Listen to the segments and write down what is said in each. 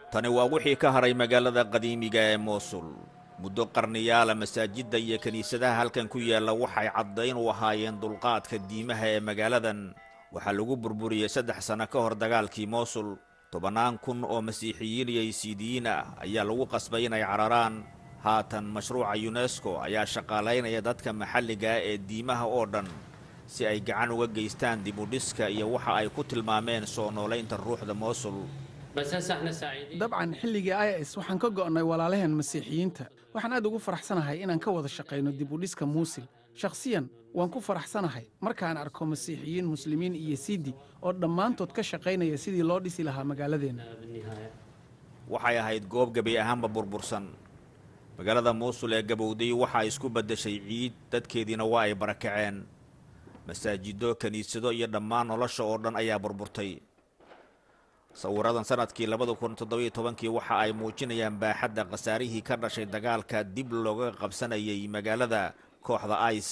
tani waa wixii ka haray magaalada qadiimiga ee moosul muddo qarniyaala masaajidda iyo kiniisadaha halkan ku yaalla waxay caddayn u ahaayeen dulqaadka diimaha ee magaaladan waxaa lagu burburiyey saddex sanno ka hor dagaalkii moosul tobannaan kun oo masiixiyiin iyo ysiidiyiin ah ayaa lagu qasbay inay cararaan haatan mashruuca yunesko ayaa shaqaalaynaya dadka maxalliga ah ee diimaha oo dhan si ay gacan uga geystaan dib u dhiska iyo waxa ay ku tilmaameen soo noolaynta ruuxda moosul dabcan xilligii i s waxaan ka go'nay walaalaheen masiixiyiinta waxaan aad ugu faraxsanahay inaan ka wada shaqayno dib u dhiska muusil shakhsiyan waan ku faraxsanahay markaan arko masiixiyiin muslimiin iyo siidi oo dhammaantood ka shaqaynaya sidii loo dhisi lahaa magaaladeenna waxay ahayd goob gebi ahaanba burbursan magaalada muusul ee gabowday waxaa isku beddeshay ciid dadkeediina waa ay barakaceen masaajiddo kiniisado iyo dhammaan nolosha oo dhan ayaa burburtay sawiradan sanadkii labada kun toddobiyo tobankii waxa ay muujinayaan baaxadda khasaarihii ka dhashay dagaalka dib looga qabsanayay magaalada kooxda ais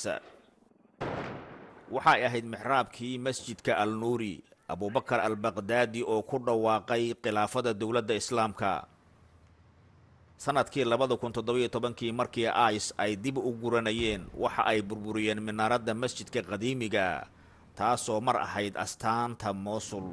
waxay ahayd mixraabkii masjidka al nuuri abubakar albaqdaadi oo ku dhawaaqay khilaafada dowladda islaamka sanadkii labada kun toddobiyo tobankii markii ais ay dib u guranayeen waxa ay burburiyeen minaaradda masjidka qadiimiga taasoo mar ahayd astaanta moosul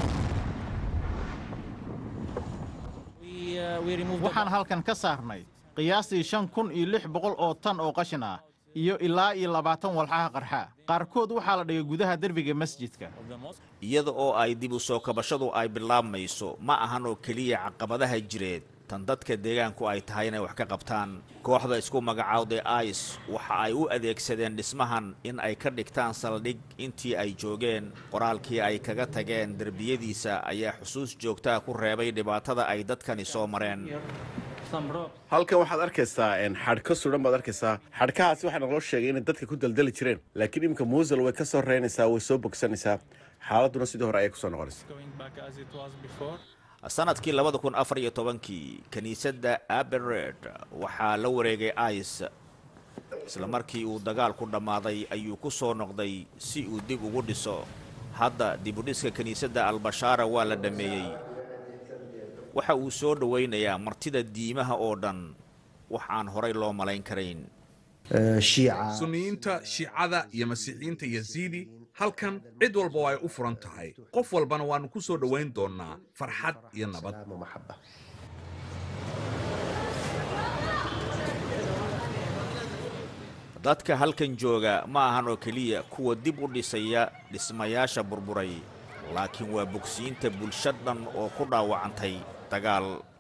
waxaan halkan ka saarnay qiyaastii shan kun iyo lix boqol oo tan oo qashin ah iyo ilaa iyo labaatan walxaha qarxa qaarkood waxaa la dhigay gudaha derbiga masjidka iyada oo ay dib u soo kabashadu ay bilaabmayso ma ahan oo keliya caqabadaha jireed tan dadka deegaanku ay tahay inay wax ka qabtaan kooxda isku magacaawday ais waxa ay u adeegsadeen dhismahan in ay ka dhigtaan saldhig intii ay joogeen qoraalkii ay kaga tageen derbiyadiisa ayaa xusuus joogtaa ku reebay dhibaatada ay dadkani soo mareen halkan waxaad arkaysaa xadhko sudan baad arkaysaa xadhkahaasi waxaa naloo sheegay inay dadka ku daldali jireen laakiin iminka muusel way ka soo reynaysaa way soo bogsanaysaa xaaladduna sidii hore ayay kusoo noqonaysaa sanadkii labada kun afar iyo tobankii kiniisadda abered waxaa la wareegay ais isla markii uu dagaalku dhammaaday ayuu ku soo noqday si uu dib ugu dhiso hadda dibudhiska kiniisadda albashaara waa la dhammeeyey waxa uu soo dhowaynayaa martida diimaha oo dhan wax aan horay loo malayn karayn sunniyiinta shiicada iyo masiixiyiinta yaziidi halkan cid walba oo ay u furan tahay qof walbana waannu ku soo dhowayn doonnaa farxad iyo nabad dadka halkan jooga ma ahan oo keliya kuwa dib u dhisaya dhismayaasha burburay laakiin waa bogsiinta bulsho dhan oo ku dhaawacantay dagaal